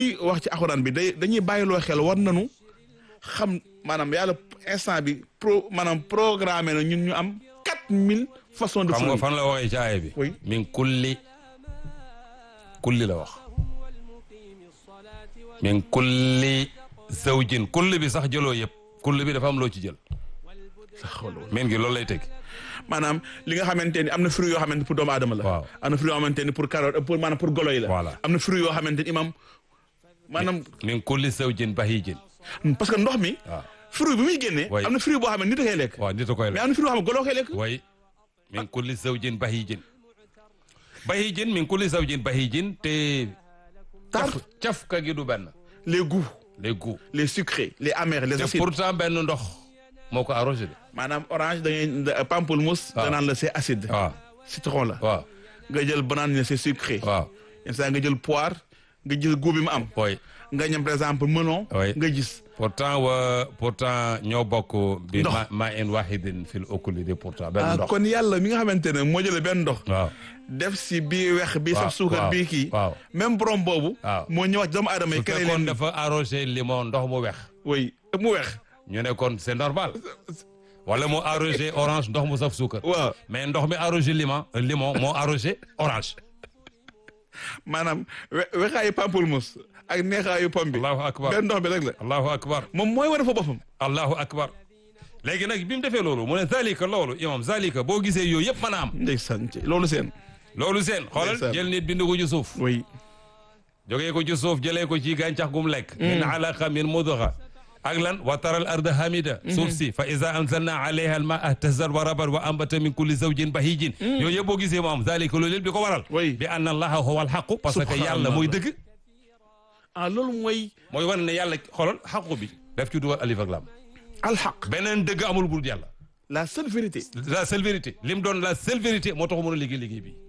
wax ci alxuraan bi day dañuy bàyyiloo xel war nañu xam maanaam yàlla instant bi pro maanaam programmé na ñun ñu am quatre mille façons de xam nga fruits fan la waxee ci aaya bi Oui. min kulli kulli la wax min kulli zawjin kulli bi sax jëloo yëpp kulli bi dafa am loo ci jël min gi loolu lay teg maanaam li nga xamante ni am na fruits yoo xamante ni pour doomu aadama la Waaw. am na fruits yoo xamante ni pour carotte pour maanaam pour golo yi la Voilà. am na fruits yoo xamante ni imam maanaam min kulli zawjin bahijin parce que ndox mi waaw fruit bi muy génnee Oui. am na fruit boo xam ne nit a koy lekk waaw nit a koy mais la am na fruit boo xam ne golo koy lekk way min kulli zawjin bahijin bahijin min kulli zawjin bahijin te tar caf cafka gi du benn les goûts les goûts les sucrés les amers les te acides pourtant benn ndox moo ko arrosé de maanaam orange da ngay da- pamplemousse waaw. danaan la c'est acide waaw citron la waaw nga jël banane ne c'est sucré waaw yenn saa nga jël poire nga gis goût bi mu am way nga ñam par exemple melon Oui. nga gis pourtant wa pourtant ñoo bokk bi Ndox. ma ma in wahidin fil okuli de pourtant benn ah ndox kon yàlla mi nga xamante ne moo jëlee benn ndox waaw def si bii wex bii waaw, saf suukar waaw, bii kii waaw. même borom boobu Waaw. moo ñëwaat doomu aadama yi su kere fekkoon leen dafa arrosé limon ndox mu wex oui mu wex ñu ne kon c'est normal wala mu arrosé orange ndox mu saf suukar waaw mais ndox mi arrosé limon limon moo arrosé orange maanaam we wexaayu pamplemousse ak neexaayu pom bi allahu akbar benn ndox bi rek la allahu akbar moom mooy war a fa boppam allahu akbar léegi nag bi mu defee loolu mu ne zalika loolu imam zalika boo gisee yooyu yëpp mën a am ndeysaan ci loolu seen loolu seen xoolal Ndeysaan. jël nit bind ko ci suuf oui jógee ko ci suuf jëlee ko ci gàncax gum lekk min alaqa min mudga ak lan wa taral arda hamida suuf si fa iza anzalna alayha al maa ihtazat wa rabat wa ambata min kulli zawjin bahijin yooyu yëpp boo gisee mu am zalika loolu yëpp di ko waral Oui. bi anna allaha huwa al haqu parce que Subhanallah. yàlla mooy dëgg ah loolu mooy mooy wane ne yàlla xoolal xaqu bi daf ci dugal alif ak lam alxaq beneen dëgg amul bul yàlla la seule vérité la seule vérité lim doon la seule vérité moo tax mën a liggéey liggéey bi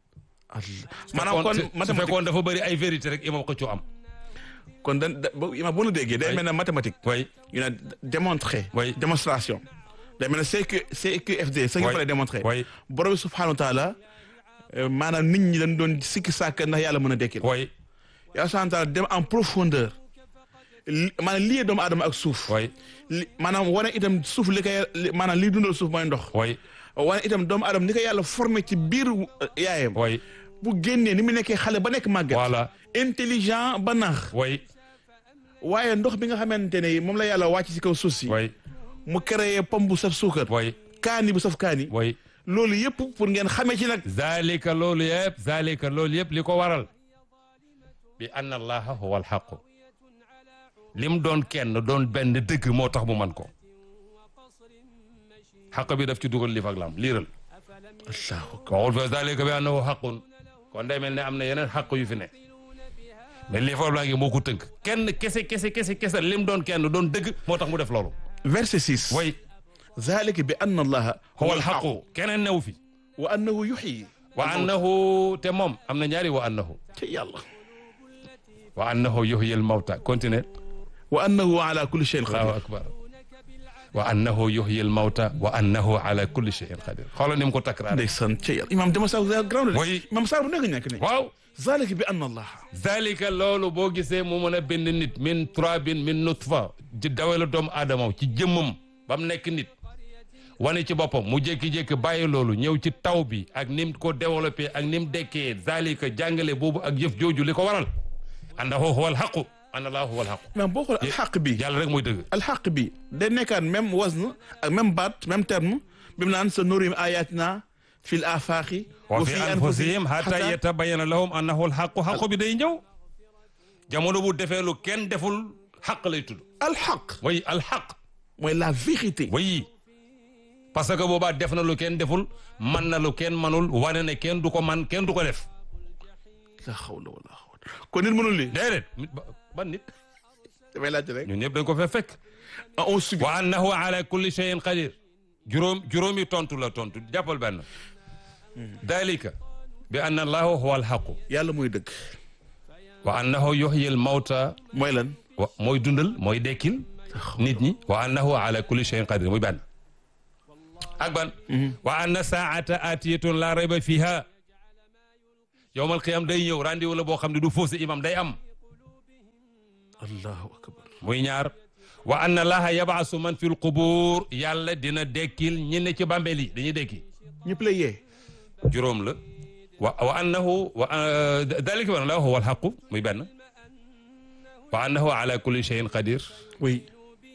maanaam kon su mathématique fekkoon dafa bëri ay vérité rek imam xëccoo am kon da da ba ima bu nu déggee day Oui. mel ne mathématique way ñu ne démontrer Oui. démonstration day mel ne CQ CQFD ce qu'il Oui. fallait démontrer Oui. borom bi subhanahu wa taala euh, maanaam nit ñi dañ doon sikki sàkk ndax yàlla mën a dekkil way yàlla subhanahu wa taala dem en profondeur li maanaam lii doomu aadama ak suuf way li maanaam wane itam suuf li koy li- maanaam lii dundal suuf mooy ndox way wane itam doomu aadama ni ko yàlla formé ci biir euh, yaayam way bu génnee ni mu nekkee xale ba nekk màgget voilà intelligent ba naax way waaye ndox bi nga xamante ne moom la yàlla wàcc ci kaw suuf si way mu créé pomme bu saf suukar way kaani bu saf kaani way loolu yëpp pour ngeen xamee ci nag zalika loolu yëpp zalika loolu yëpp li ko waral bi anna allaha huwa alxaqu lim doon kenn doon benn dëgg moo tax mu man ko xaq bi daf ci dugal lif ak lam liiral allahu waxul fa zalika bi annahu xaqun kon day mel ne am na yeneen xaq yu fi ne mais lii foofu laa ngi moo ko tënk kenn kese kese kese kese lim doon kenn doon dëgg moo tax mu def loolu verset 6 way zalika bi anna allaha huwa alxaqu keneen new fi wa annahu yuxyi wa annahu te moom am na ñaari wa annahu ci yàlla wa annahu yuhyi almawta continue wa annahu ala kulli shay'in allahu qadir akbar wa annahu yuhyi almawta wa annahu ala kulli shay'in qadir xoolal ni mu ko takraar ndeysaan ci yàlla imam dama sa grand Oui. imam Sarr bu nekk nekk ne waaw zalika bi anna allaha zalika loolu boo gisee mu mën a bind nit min turabin min nutfa ci dawela doomu aadama ci jëmmam ba mu nekk nit wane ci boppam mu jékki-jékki bàyyi loolu ñëw ci taw bi ak nim ko développé ak nim dekkee zalika jàngale boobu ak jëf jooju li ko waral annahu huwa alxaqu anna allahu huwa alxaqu imam boo xoolee alxaq bi yàlla rek mooy dëgg alxaq bi day nekkaat même wazn ak même baat même terme bi mu naan sa nurim ayatina fi l afaqi wa fi anfusihim hatta yatabayyana lahum annahu alxaqu xaqu bi day ñëw jamono bu defee lu kenn deful xaq lay tudd alxaq way alxaq mooy la vérité way parce que boobaa def na lu kenn deful man na lu kenn manul wane ne kenn du ko man kenn du ko def la xawla wala xawla kon nit mënul lii déedéet nit ba- ban nit damay laajte rek ñun ñëpp dañ ko fee fekk ah on subit wa annahu ala kulli shay'in qadir juróom juróomi tontu la tontu jàppal benn dalika bi anna allahu huwa alxaqu yàlla mooy dëgg wa annahu yuhyi al mawta mooy lan wa mooy dundal mooy dekkil nit ñi wa annahu ala kulli shay'in qadir muy benn ak ban wa anna saata atiyatun la rayba fiha yowmal qiyam day ñëw rendez-vous la boo xam ne du fausse imam day am allahu akbar muy ñaar wa anna laha yabaasu man fi lqubuur yàlla dina dekkil ñi ne ci bàmbeel yi dañuy dekki ñëpp lay yee juróom la wa wa annahu wa dalika wa annahu huwa alxaqu muy benn wa annahu ala kulli cheyin qadir oui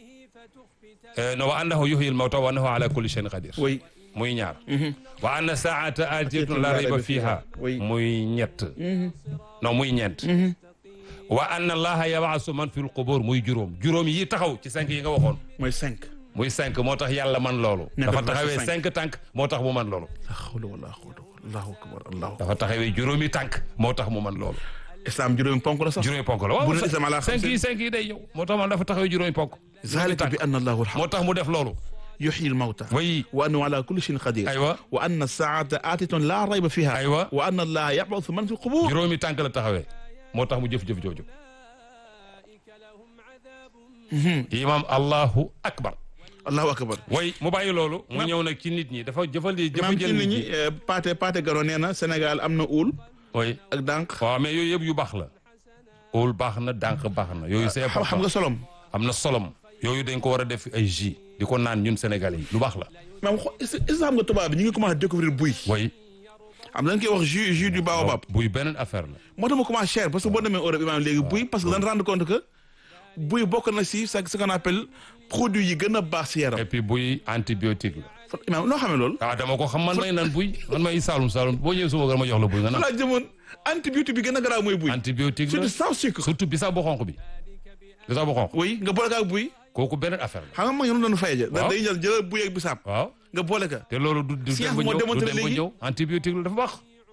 no wa annahu yuhyi almawta wa annahu ala kulli cheyin qadir oui muy ñaar wa anna saata atiyatun la rayba fiha Oui. muy ñett non muy ñeent wa anna allaha yabaasu man fi lqubuur muy juróom juróom yi taxaw ci cinq yi nga waxoon mooy cinq muy cinq moo tax yàlla man loolu Nekk dafa verset taxawee cinq. cinq tànk moo tax mu man loolu la hawla wala quwwata allahu akbar allahu dafa taxawee juróomi tànk moo tax mu man loolu islam juróomi ponk la sax juróomi ponk la waaw Bu dul islam ala cinq xamsin. yi cinq yi day yow moo tax man dafa taxawee juróomi ponk zalika bi anna allahu alhaq moo tax mu def loolu yuhyi almawta way wa annahu ala kulli shay'in qadir aywa wa anna saata atitun la rayba fiha Aywa. wa anna allaha yab'athu man fi alqubur juróomi tànk la taxawee moo tax mu jëf-jëf jooju imam allahu akbar allahu akbar way mu bàyyi loolu mu ñëw nag ci nit ñi dafa jëfal di jëfa maam ci jël nit nit ñi ñi eh, Paate Paate Gano nee na Sénégal am na uul way ak dànk waaw mais yooyu yëpp yu baax la óol baax na dànk baax na yooyu c'est xam xam important nga solom am na solom yooyu dañ ko war a def ay jus di ko naan ñun sénégalais yi lu baax la maam xo est-ce que xam nga tubaab bi ñu ngi commencé découvrir buy way am dañ koy wax jus jus du baobab buy beneen affaire la moo tax mu commencé cher parce que boo demee Europe imaam léegi buy parce que dañ rendre compte que buy bokk na si ce qu'on appelle produit yi gën a baax si yaram et puis buy antibiotique la fa imaam noo xamee loolu ah dama ko xam man may naan buy man may saalum saalum boo ñëwee suba ma jox la buy nga naan laa jëmoon antibiotique bi gën a garaaw mooy buy antibiotique la surtout sans sucre surtout bisaab bu xonq bi bisaab bu xonq oui nga boole ko ak buy kooku beneen affaire la xam nga mag ñoom doon fay ja Waaw. dañuy jël jëlal buy ak bisaab waaw nga boole ka te loolu du du Science dem ba moo ñëw du démontré dem ba léegi. ñëw antibiotique la dafa baax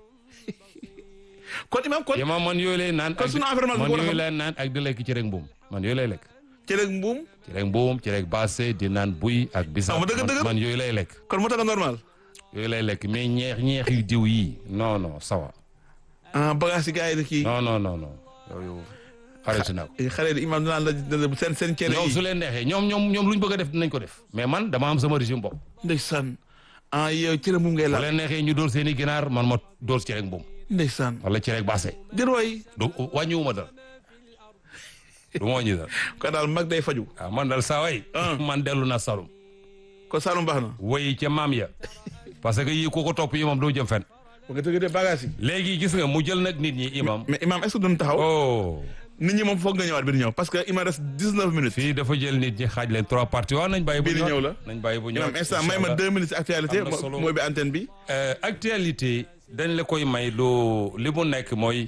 kon imaam kon yama man yooyu lay naan Kon ak sunu environnement man bi ko war a yooyu xam. lay naan ak di lekk ci rek mbuum man yooyu lay lekk ci rek mbuum ci rek mbuum ci rek baase di naan buy ak bisaab Ah, ma dëgg man- dëgg. man yooyu lay lekk kon moo tax nga normal yooyu lay lekk mais ñeex ñeex yu diw yi non non sawa ah bagage yi gars yi di kii non non non non yooyu arrêté naa ko xale yi imaam dinaan la la- seen seen cere ñoom su yi leen neexee ñoom ñoom ñoom lu ñu bëgg a def dinañ ko def mais man dama am sama régime bopp ndeysaan ah yow cere mbuum ngay bu laal leen neexee ñu dóor seen i ginaar man ma dóor ci rek mbuum ndeysaan wala ci rek baase jër waay du wàññiwuma dara du ma wàññi dara kon daal mag day faju waaw man daal saa waay Ah. man dellu na Saloum kon Saalum baax na woy ca maam ya parce que yii ku ko topp yi moom doo jëm fen bu nga tëgg de bagage yi léegi gis nga mu jël nag nit ñi imam mais imaam est-ce que duñ taxaw oh nit ñi moom foog nga ñëwaat bi di ñëw parce que il me reste dix-neuf minutes fii dafa jël nit ñi xaaj leen trois parties waaw nañ bàyyi bu Bii di ñëw ñëw la. nañ bàyyi bu ñëw imaam instant may ma deux minutes ci actualité Am na solo. mooy bi antenne bi actualité dañ la koy may lu li mu nekk mooy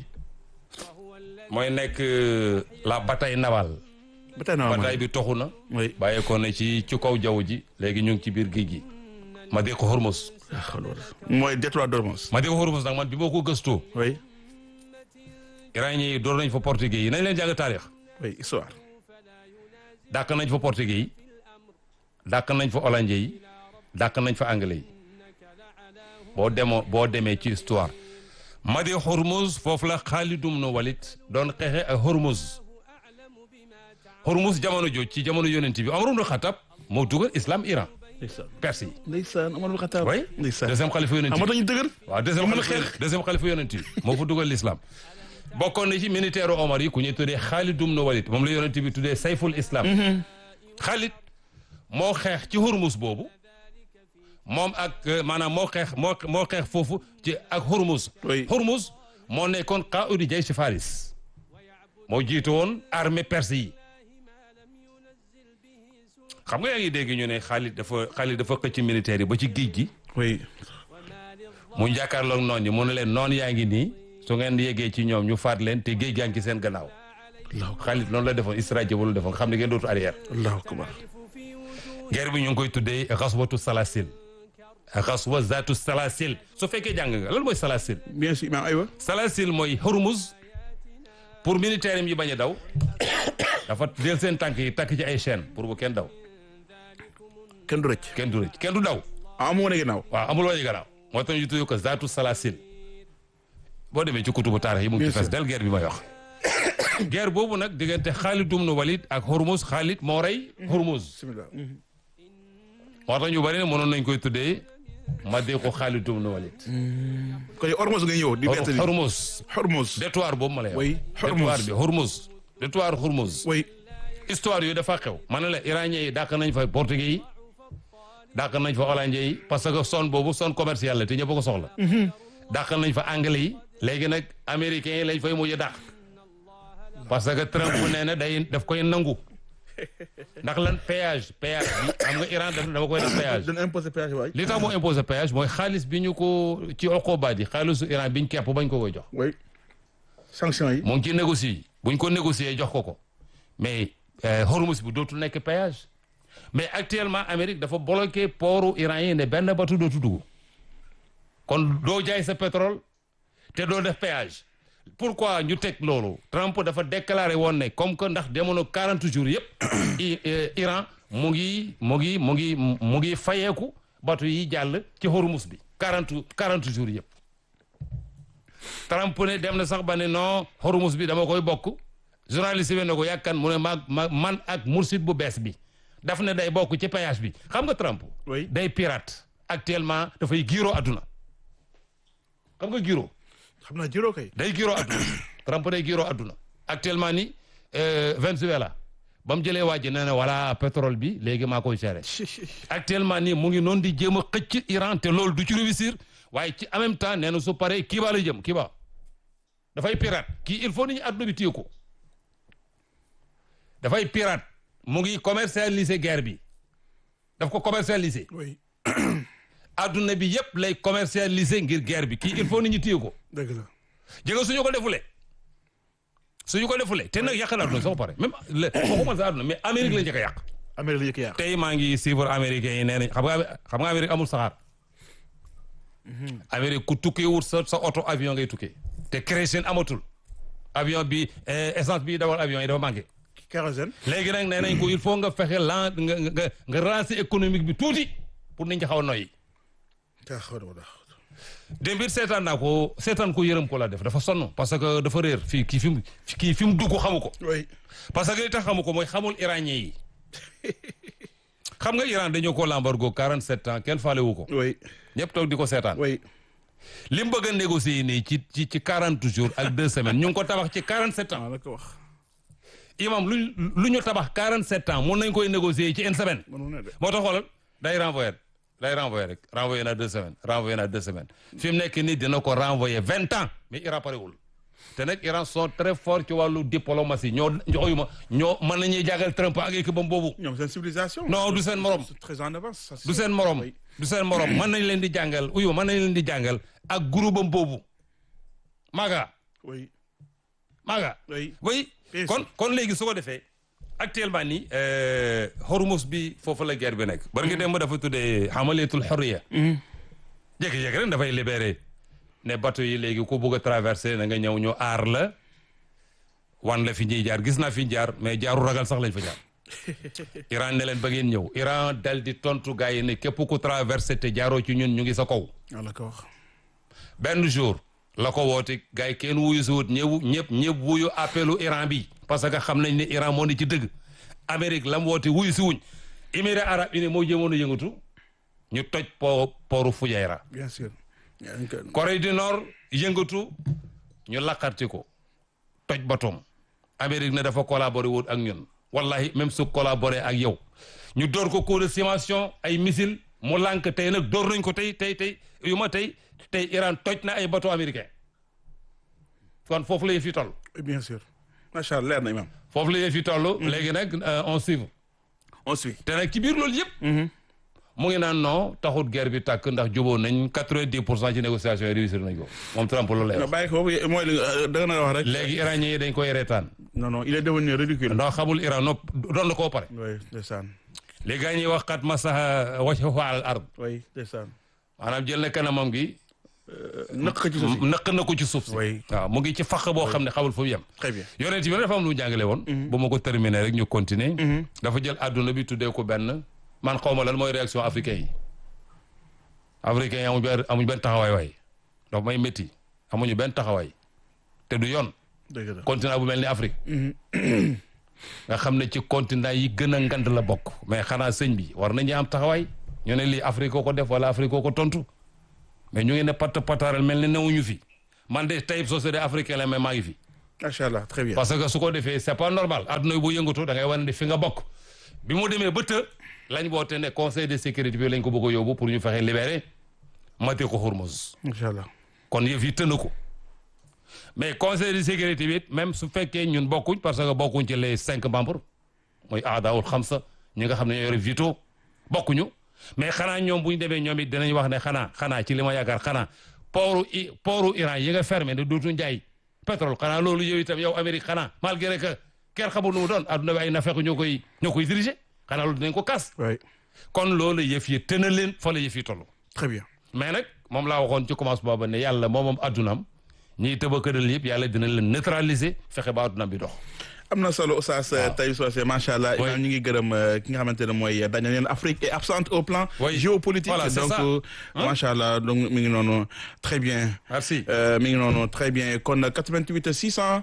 mooy nekk euh, la bataille navale ba tey na bataille bi toxu na oui bàyyeekoo na ci ci kaw jaww ji léegi ñu ngi ci biir géej gi ma dee ko Hormuz mooy détroit d'Ormuz ma dee ko Hormuz nag man bi ma ko gëstoo oui iranien yi door nañ fa portugais yi nañ leen jàng taarix oui histoire dàq nañ fa portugais yi dàq nañ fa hollandais yi dàq nañ fa anglais yi boo demoo boo demee ci histoire Madi Hormuz foofu la Xaalid ibn Walid doon xeexe ak Hormuz Hormuz jamono jooju ci jamono yonent bi Omar ibn Khattab moo dugal islam Iran ndeysaan Perse yi. ndeysaan Omar bu Xataab oui ndeysaan deuxième xalifa yonent ah moo bi tax ñu dëgër waaw deuxième ñu mën a xalifa xeex deuxième xalifa yonent bi moo fa dugal l'islam bokkoon na ci militaire Omar yi ku ñuy tuddee Xaalid ibn Walid moom la yonent bi tuddee sayful islam Xaalid moo xeex ci Hormuz boobu moom ak euh, maanaam moo xeex moo moo xeex foofu ci ak Hormuz Oui. Hormuz moo nekkoon qaa'udu jaysh Faris moo jiitu woon armée perse yi xam nga yaa ngi dégg ñu ne Xaalid dafa Xaalid dafa xëcc militaire yi ba ci géej gi oui mu jàkkaarloog noon yi mu ne leen noon yaa ngi nii su ngeen yeggee ci ñoom ñu faat leen te géej gaa ngi ci seen gannaaw allahu akbar Xaalid noonu la defoon stratégie wala defoon xam ne ngeen dootu arrière allahu akbar guerre bi ñu ngi koy tuddee xaswatu salasil xaswa zaatu salasil su fekkee jàng nga lan mooy salasil bien sûr imaam aywa salasil mooy Hormuz pour militaire yi bañ a daw dafa del seen tànk yi takk ci ay chaîne pour bu kenn daw kenn du rëcc kenn du rëcc kenn du daw ah amoo ne ginnaaw waaw amul wañu gannaaw moo tax ñu tuddee ko zaatu salasil boo demee ci kutubu taarix yi mu ngi ci Bien fes sûr. del guerre bi may wax guerre boobu nag diggante Xaalid ibn Walid ak Hormuz Xaalid moo rey Hormuz bismillah moo tax ñu bari ne mënoon nañ koy tuddee ma dee ko Xaalid ibn Walid kon yow Hormuz nga ñëw di bettali Hormuz Hormuz détoir boobu ma lay wax Oui, Hormuz. détoir bi Hormuz détroit Hormuz oui histoire yooyu dafa xew ma ne la iranien yi dàq nañ fa portugais yi dàq nañ fa hollandais yi parce que zone boobu zone commerciale la te ñëpp a ko soxla dàq nañ fa anglais yi léegi nag américains yi lañ fay mujj dàq parce que Trump nee na day daf koy nangu ndax lan péage péage bi xam nga Iran daf dafa koy def péage dañ imposé péage waay li tax moo imposé péage mooy xaalis bi ñu ko ci oqobaat yi xaalisu Iran biñ kepp bañ ko koy jox oui sanction yi mu ngi ci négocier buñ ko négocier jox ko ko mais Hormuz bi dootul nekk péage mais actuellement Amérique dafa bloqué portu Iran yi ne benn bateau dootu dugg kon doo jaay sa pétrole te doo def péage pourquoi ñu teg loolu Trump dafa déclaré woon ne comme que ndax demoon 40 jours yëpp Iran mu ngi mu ngi mu ngi mu ngi fayeeku bateau yi jàll ci Hormuz bi 40 40 jours yëpp Trump ne dem na sax ba ne non Hormuz bi dama koy bokk journaliste bi ne ko yàkkan mu ne maag ma man ak mursid bu bees bi daf ne day bokk ci péage bi xam nga Trump oui day pirate actuellement dafay giiroo adduna xam nga giiroo xam naa juróo kay day giiroo adduna Trump day giiroo adduna actuellement ni Venezuela ba mu jëlee waa ji nee na voilà pétrole bi léegi maa koy gérer actuellement nii mu ngi noonu di jéem a xëcc Iran te loolu du ci réussir waaye ci en même temps nee na su paree Kiba la jëm Kiba dafay pirate kii il faut nit ñi adduna bi téye ko dafay pirate mu ngi commercialiser guerre bi daf ko commercialiser oui adduna bi yëpp lay commercialiser ngir guerre bi kii il faut nit ñi téye ko dëgg la jëga suñu ko defulee suñu ko defulee te nag yàq na adduna soo pare même waxuma sa adduna mais Amérique la njëkk a yàq Amérique la yëkk yàq tey maa ngi suivre américains yi nee nañ xam nga xam nga Amérique amul saxaar Amérique ku tukkee wut sa sa oto avion ngay tukkee te kérosène amatul avion bi essence bi dawal avion yi dafa manqué kérosène léegi nag nee nañ ko il faut nga fexe lan nga nga nga relancer économique bi tuuti pour nit ñi xaw a noyyi taa xaw ma daa démb it seetaan naa ko seetaan ko yërëm ko la def dafa sonn parce que dafa réer fii kii fi mu kii fi mu dugg xamu ko oui parce que li tax xamu ko mooy xamul iranien yi xam nga Iran dañoo ko l'embargo 47 ans kenn faale wu ko oui ñëpp toog di ko seetaan oui li mu bëgg a négocier nii ci ci ci 40 jours ak 2 semaines ñu ngi ko tabax ci 47 ans maa la ko wax imam lu lu ñu tabax 47 ans mun nañ koy négocier ci une semaine mënu ne de moo tax xoolal day renvoyer day renvoyer rek renvoyer na deux semaines renvoyer na deux semaines fi mu nekk nii dina ko renvoyer vingt ans mais Iran parewul te nag Iran sont très forts ci wàllu diplomatie ñoo ñooyuma ñoo mën nañuy jàngal Trump ak équipe bam boobu ñoom seen civilisation non du seen morom c'est très en avance ça, c'est du seen morom oui. du seen morom mën nañ leen di jàngal uyu mën nañ leen di jàngal ak groupe am boobu maaga oui maaga oui oui Bien kon sûr. kon léegi su ko defee actuellement nii euh, Hormuz bi foofu la guerre bi nekk bari nga dem dafa tuddee xamaleetul xorriya jékki-jékki rek dafay libéré ne bateau yi léegi ku bugg a traversé na nga ñëw ñu aar la wan la fi ñuy jaar gis naa fi ñu jaar mais jaaru ragal sax lañ fa jaar Iran ne leen ba ngeen ñëw Iran dal di tontu gars yi ne képp ku traversé te jaaroo ci ñun ñu ngi sa kaw maa la ko wax benn jour la ko woote gars yi kenn wuyu si wut ñëw ñëpp ñëpp wuyu appelu Iran bi parce que xam nañ ne Iran moo ni ci dëgg Amérique la mu woote wuyu si wuñ Émirats arabes unis moo jëmoon a yëngatu ñu toj po pooru Fujairah bien sûr yaa ngi ko- Corée du Nord yëngatu ñu laqarti ko toj batoom Amérique ne dafa collaboré wut ak ñun wallahi même su collaboré ak yow ñu door ko coup de simulation ay missile mu lànk tey nag door nañ ko tey tey tey yu ma tey tey Iran toj na ay bateau américain kon foofu la yëf yi toll bien sûr macha allah leer na imam foofu la yëf yi toll léegi nag euh, on suivre on suit te nag ci biir loolu yëpp mu ngi naan non taxut guerre bi tàkk ndax jubóo nañ quatre-vingt-dix pour cent ci négociation yi réussir nañ ko moom Trump loolu lay nga wax bàyyi ko boobu mooy li nga da nga na wax rek léegi iranien yi dañ koy reetaan non non il est devenu ridicule ndax xamul Iran nopp doon na koo pare oui ndeysaan léegi gaa ñuy wax xat masaha wajhahu al ard oui ndeysaan maanaam jël na kanamam gi nëkk ci suuf si nëq na ko ci suuf si Oui. waaw mu ngi ci faq boo xam ne xamul fu mu yem très bien yonent bi dafa am lu mu jàngale woon bu ma ko terminer rek ñu continuer dafa jël àdduna bi tuddee ko benn man xaw ma lan mooy réaction africain yi africain yi amuñ benn amuñ benn taxawaay waay donc may métti amuñu benn taxawaay te du yoon dëgg la continent bu mel ni Afrique nga xam ne ci continent yi gën a ngand la bokk mais xanaa sëñ bi war nañu am taxawaay ñu ne lii Afrique koo ko def wala Afrique koo ko tontu mais ñu ngi ne patt pataaral mel ni newuñu fi man de tey société africaine la mais maa ngi fi macha allah très bien. parce que su ko defee c'est pas normal adduna bu yëngatu da ngay wane ne fi nga bokk bi mu demee ba të lañ woote ne conseil de sécurité bi lañ ko bëgg a yóbbu pour ñu fexe libérer Matiko Hormuz macha allah. kon yëf yi tënn ko mais conseil de sécurité bi it même su fekkee ñun bokkuñ parce que bokkuñ ci les cinq membres mooy aadaawul xamsa ñi nga xam ne ñoo yore veto bokkuñu mais xanaa ñoom bu ñu demee ñoom it dinañ wax ne xanaa xanaa ci li ma yaakaar xanaa pooru i pooru Iran yi nga fermé ne dootu njaay pétrole xanaa loolu yow itam yow Amérique xanaa malgré que kenn xamul nu mu doon adduna bi ay nafeq ñoo koy ñoo koy diriger xanaa loolu dinañ ko kas oui kon loolu yëf yi tënal leen fa la yëf yi toll très bien. mais nag moom laa waxoon ci commencement ba ne yàlla moom moom addunaam ñiy tëba këral yëpp yàlla dina leen neutraliser fexe ba addunaam bi dox am na solo Oustaz Taïb Socé macha allah. Oui. imaam ñu ngi gërëm euh, ki nga xamante ne mooy dañu leen Afrique est absente au plan. Oui. géopolitique Voilà, c'est donc ça. euh, Hein? macha allah donc mi ngi noonu très bien. merci Euh, mi ngi noonu très bien kon 88 600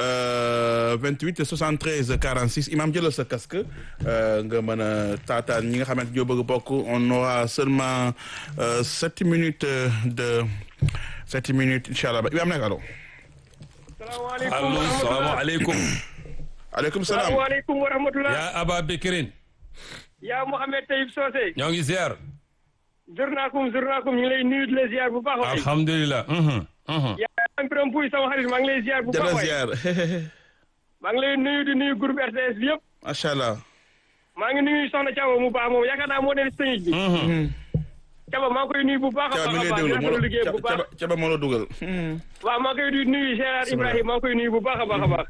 euh, 28 73 46 imam jëlal sa casque euh, nga mën a taataan ñi nga xamante ñoo bëgg bokk on aura seulement euh, sept minutes euh, de sept minutes incha allah imam nekk allo. salaamaaleykum allo wa rahmatulah salaamaaleykum aleykum salaam. salaamaaleykum wa rahmatulah. yaa Aba Bekrin yaa Mouhamed Taïb Socé. ñoo ngi ziar jurnaakum jurnaakum ñu ngi lay nuyu di la ziar bu baax waay. alhamdulilah mhm, mhm. yaa am Birame Pouy sama xarit maa ngi lay ziar bu baax jërëjëf waay. ziar maa ngi lay nuyu di nuyu groupe RTS bi yëpp. macha allah. maa ngi nuyu Soxna Thiaba mu baax moom yaakaar naa moo nekk sëñ bi. Mhm. Thiaba maa ngi koy nuyu bu baax a Caba mi baax a ngi lay baax di déglu moo rafetlu liggéey bu baax. Caba Caba moo la dugal. waaw maa ngi koy nuyu Gérard Ibrahima maa ngi koy nuyu bu baax a baax a baax.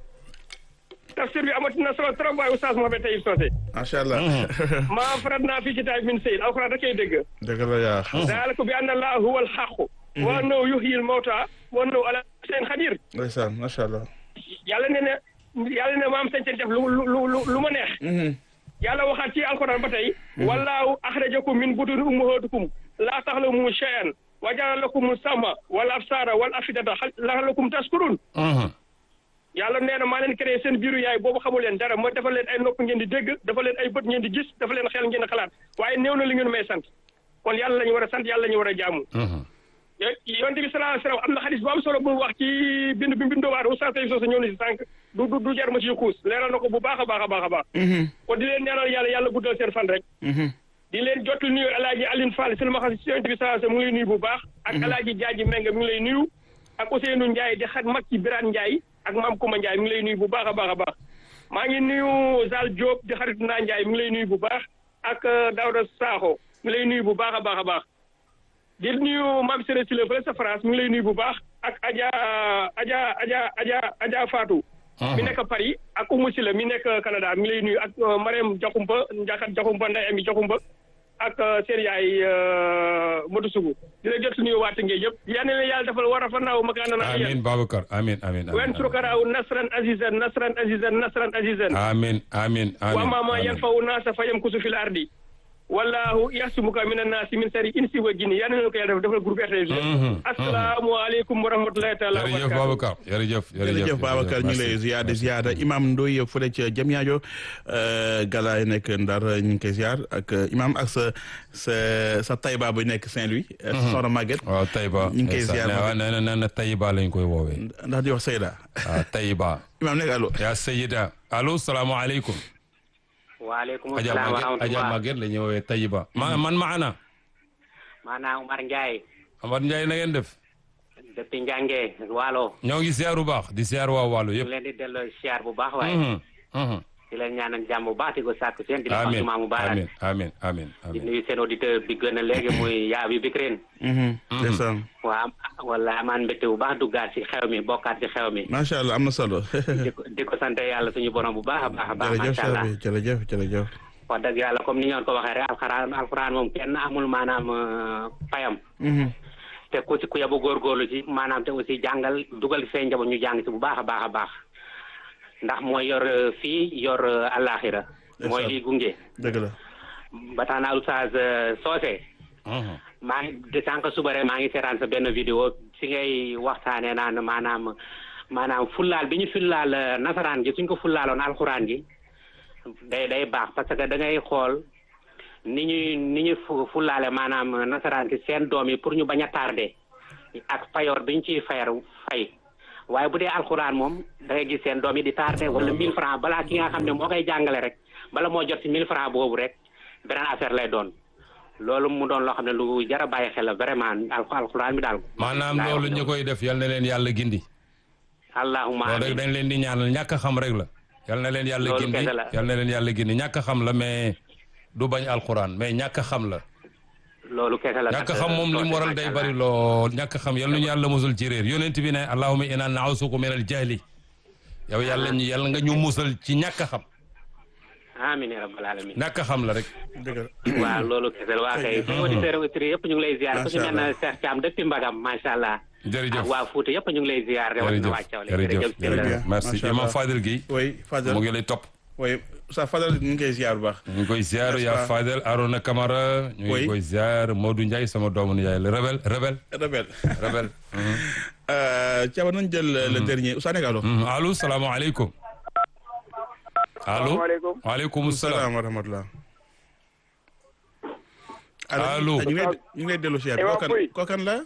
tafsir bi amati na solo trop waaye Oustaz Mouhamed Taïb Socé. macha allah. maa farat naa fii ci taay min sëy alxuraan da koy dégg. dëgg la yaa. zaalika bi anna Allaaha huwal haqqu. wa annahu yuhyil mawtaa wa annahu alaa kulli shay'in qadiir. ndeysaan macha allah. yàlla ne na yàlla ne maam sañ def lu lu lu lu ma neex. yàlla waxaat ci alxuraan ba tey. wallaahu axrajakum min butuni ummahatikum laa taxlamu shay'an wa ja'ala lakum sama wal absaara wal afidata la'allakum tashkurun. Mhm. yàlla nee na maa leen créé seen biiru yaay boobu xamul leen dara ma dafa leen ay nopp ngeen di dégg dafa leen ay bët ngeen di gis dafa leen xel ngeen di xalaat waaye néew na li ngeen may sant kon yàlla la ñu war a sant yàlla la ñu war a jaamu. Mhm. yo- yonent bi sallallahu alayhi wa sallam am na xadis bu am solo bu mu wax ci bind bi bindoo waat Oustaz Taïb Socé ñëw na si sànq du du du jar ma ci xuus leeral na ko bu baax a baax a baax a baax. kon di leen ñaanal yàlla yàlla guddal seen fan rek. di leen jotul nuyu El Hadj Aline Fall si ma xam si yonent bi sallallahu alayhi wa sallam mu ngi lay nuyu bu baax. ak El Hadj Diadji Mbengue mi ngi lay nuyu. ak Ousseynou Ndiaye di xat mag ci Birane Ndiaye ak Mame Kouma Ndiaye mi ngi lay nuyu bu baax a baax a baax. maa ngi nuyu Zal Diop di xaritu naa Ndiaye mi ngi lay nuyu bu baax ak Daouda Sakho mi ngi lay nuyu bu baax a baax a baax. di nuyu Mame Séré Sylla fële sa France mi ngi lay nuyu bu baax ak Adja Adja Adja Adja Adja Fatou. mi nekk Paris ak Oumou Sylla mi nekk Canada mi ngi lay nuyu ak Marème Diakhoumpa Ndiakhate Diakhoumpa Ndeye Amy Diakhoumpa ak seen yaay Modou Sougou di la jot nuyu waa Tëngéej yëpp yal na leen yàlla defal war a fa naaw ma kaan na amin Babacar amin amin wen surkaraaw nasran azizan nasran azizan nasran azizan amin amin amin wa ma ma amin. yanfa'u naasa fa yamkusu fil ardi wallahu yasmuka minan naasi min sari insi wa jinni yal na leen ko yàlla def defal groupe RTS Mhm, assalaamu aleykum wa rahmatullahi taala wa jërëjëf barakatuh Babacar jërëjëf jërëjëf Babacar ñu ngi lay merci. ziar di ziar imam Ndoye fële ca Diamniadio Galaay nekk Ndar ñu ngi koy ziar ak imam ak sa sa sa Taïba bu nekk Saint-Louis. soxna Maguette. waaw Taïba ñu ngi koy ziar nee Maguette. na nee na Taïba lañ koy woowee ndax di wax Seyda. waaw Taïba imam nekk allo. yaa Sayida allo salaamaaleykum waaleykum Adja salaam wa Maguette Adja rahmatulah Maguette la ñuy woowee Taïba ma man maana maanaam Umar Ndiaye Amad Ndiaye na ngeen def depuis Njànge Waalo ñoo ngi ziar bu baax di ziar waa Waalo ñu yëpp leen di delloo siyaar bu baax waaye Mhm, mhm. di leen ñaanal jàmm bu baax di ko sàkku seen di la amin fàttuma mu baax amin amin amin di amin nuyu seen auditeur bi gën a léegi muy yaa bi Bikrin ndeysaan waa wala amaan mbégte bu baax duggaat ci xew mi bokkaat ci xew mi macha allah am na solo. di ko di ko sant yàlla suñu borom bu baax a baax a baax jërëjëf macha allah Sabi jërëjëf jërëjëf. wax dëgg yàlla comme ni ngeen ko waxee rek alxuraan alxuraan moom kenn amul maanaam euh, payam te ku ci ku yabu góorgóorlu ci maanaam te aussi jàngal dugal seen njaboot ñu jàng ci bu baax a baax a baax ndax mooy yor euh, fii yor euh, àllaaxira mooy liy gunge dëgg la. ba tax na Oustaz euh, Socé Mhm. maa ngi de sànq suba rek maa ngi seetaan sa benn vidéo si ngay waxtaanee naan maanaam maanaam fullaal bi ñu fullaal euh, nasaraan gi suñ ko fullaaloon alxuraan gi day day baax parce que da ngay xool ni ñuy ni ñuy fu fullaale maanaam nasaraan gi seen doom yi pour ñu bañ a tardé ak payoor bi ñu ciy fayar fay waaye bu dee alxuraan moom da ngay gis seen doom yi di tardé wala 1000 francs balaa ki nga xam ne moo koy jàngale rek bala moo jot si 1000 francs boobu rek beneen affaire lay doon loolu mu doon loo xam ne lu jar a bàyyi xel la vraiment al alxuraan bi daal. maanaam loolu ñu koy def yal na leen yàlla gindi. allahumma loolu rek dañ leen di ñaanal ñàkk a xam rek la. yal na leen yàlla Loolu gindi kese la. yal na leen yàlla gindi ñàkk a xam la mais du bañ alxuraan mais ñàkk a xam la. loolu kese la. ñàkk a xam moom li mu waral day bari lool ñàkk a xam yal nañu yàlla musul ci réer yonent bi ne allahumma inna na'usuka min al jahli yow yàlla ñu yàlla nga ñu musal ci ñàkk a xam amiin ya rabbal alamin ñàkk a xam la rek. dëgg la. waaw loolu kese la waa kay suñu auditeurs auditrices yëpp ñu ngi lay ziar ku ci Macha mel ne Cheikh Thiam depuis Mbagam macha allah. jërëjëf ak waa Fouta yëpp ñu ngi lay ziar. jërëjëf rawatina waa Thiawlé jërëjëf Très bien. jërëjëf merci Macha imam Allah. Fadel Gueye oui Fadel mu ngi lay topp. oui sa Fadel ñu ngi koy ziar bu baax. ñu ngi koy ziar N'est-ce yaa pas? Fadel Arona Camara ñu ngi Oui. koy ziar Modou Ndiaye sama doomu Ndiaye la rebel rebel Rebel. rebel. Thiaba nañ jël le dernier Ousmane Gallo. Mhm. allo salaamaaleykum. allo Salaamaaleykum. waaleykum salaam. salaam wa rahmatulah. Allo. ñu ngi lay ñu ngi lay dellu ziar. Imam kookan Pouy. kookan la.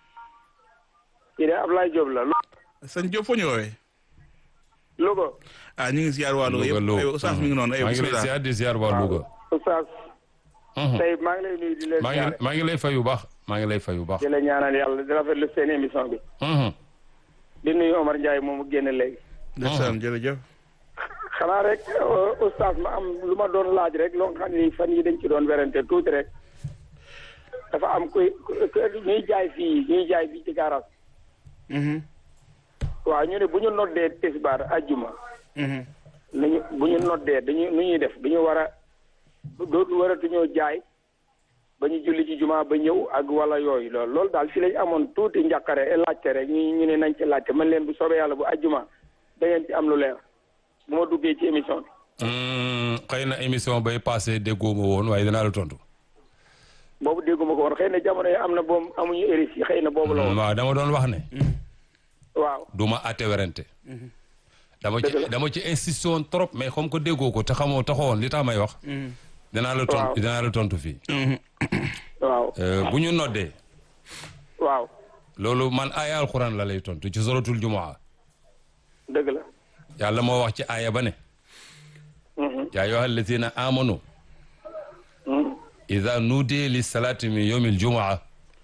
kii de Ablaye Diop la sëñ Diop foo ñu woowee. Louga ah ñu ngi ziar waa Louga Louga yëpp Lo aywa Oustaz mi ngi noonu aywa maa ngi lay bisimilah. ziar di ziar waa Louga. Oustaz Mhm. tey maa ngi lay nuyu di leen maa ziare ngi maa ngi lay fay bu baax maa ngi lay fay bu baax. di la ñaanal yàlla di rafetlu seen émission bi Mhm. di nuyu Omar Ndiaye moomu génn léegi ndeysaan jërëjëf. xanaa rek euh, Oustaz ma am lu ma doon laaj rek loo xam ni fan yi dañ ci doon werante tuuti rek dafa am kuy ku- ku- ñuy jaay fii ñuy jaay fii ci garage Mhm, waaw ñu ne bu ñu noddee tisbaar ajjuma mhm. nañu bu ñu noddee dañu nu ñuy def dañu war a dootu waratuñoo jaay ba ñu julli ci juma ba ñëw ak wala yooyu loolu loolu daal fi lañ amoon tuuti njàqare e laajte rek ñu ñu ne nañ ci laajte man leen bu soobee yàlla bu ajjuma da ngeen ci am lu leer bu ma duggee ci émission bi Mm, xëy na émission bay passé déggoo ma woon waaye dinaa la tontu. boobu dégguma ko woon xëy na jamono yi am na boobu amuñu éris yi xëy na boobu la woon waaw dama doon wax ne. waaw du ma àtte werante. dama ci Dëgg la. dama ci insisté woon trop mais comme que déggoo ko te xamoo taxawoon li tax may wax. dinaa la tontu Waaw. dinaa la tontu fii. waaw Euh, bu ñu noddee waaw loolu man aaya alxuraan la lay tontu ci suratul jumaa dëgg la yàlla moo wax ci aaya ba ne. Mhm. yaa ayyuha allazina amanu Mhm. ida nuudiya li salaati min yawmi aljumaa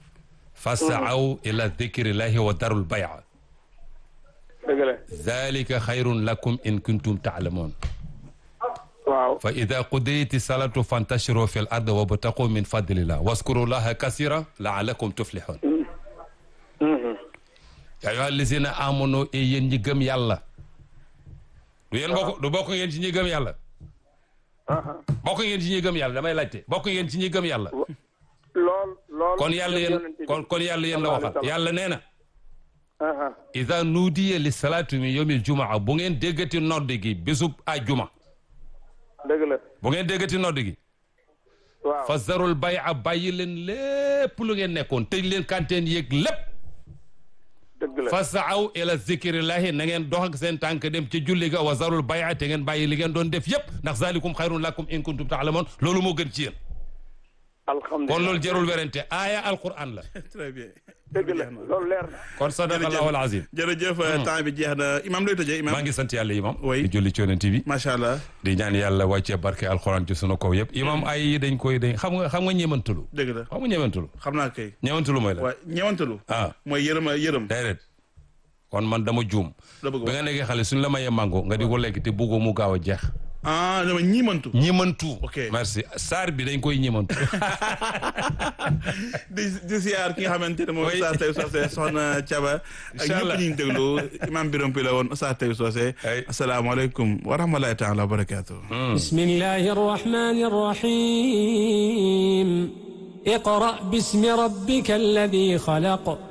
fasaaw ila dikrillahi wa darul bay'a dëgg la dalika xayrun lakum in kuntum taalamuun waaw fa ida qudiyati salatu fantashiru fi l ard wabtaqu min fadlillah waskuru llaha kasira laalakum tuflihun Mhm. yaa ayyuha allazina amanu e yéen ñi gëm yàlla du yéen bokk du bokk ngeen ci ñi gëm yàlla Aha. bokk ngeen ci ñi gëm yàlla damay laajte bokk ngeen ci ñi gëm yàlla lool lool kon yàlla yéen yonent bi. kon kon yàlla yéen la waxal yàlla nee na Aha. ida nuudiya li salaatu min yawmil jumaa bu ngeen déggati nodd gi bésub ajjuma dëgg la bu ngeen déggati nodd gi waaw fa zarul bay'a bàyyi leen lépp lu ngeen nekkoon tëj leen kanteen yéeg lépp dëgg la fa saaw ila zikrillahi na ngeen dox ak seen tànk dem ci julli ga wa zarul bay'a te ngeen bàyyi li ngeen doon def yépp ndax zalikum xayrun lakum in kuntum taalamoon loolu moo gën ci yéen alhamdulilah kon loolu jarul werante aaya alquran la très bien. dëgg la loolu leer na kon sadaqallahu alazim jërëjëf temps bi jeex na imam looy tëjee imam. maa ngi sant yàlla imam Oui. di julli ci yonent bi macha allah. di ñaan yàlla wàccee barke alxuraan ci sunu kaw yëpp imam ay yi dañ koy dañ xam nga xam nga ñeemantalu dëgg la xam nga ñeemantalu xam naa kay. ñeemantalu mooy la waaye ñeewantalu. ah mooy yërëm yërëm. déedéet kon man dama juum la bëgg bi wax nga nekkee xale suñ la mayee mango nga di ko lekk te buggoo mu gaaw a jeex ah dama ñiimantu. ñeemantu Ok. merci saar bi dañ koy ñeemantu di di ziar ki nga xamante ne moom Oui. Oustaz Taïb Socé soxna Thiaba. ak Incha ñëpp allah. ñu ngi déglu imam Biram Pi la woon Oustaz Taïb Socé. Ay. asalaamaaleykum wa rahmatulahi taala wa barakaatu. بسم الله الرحمن الرحيم اقرأ باسم ربك الذي خلق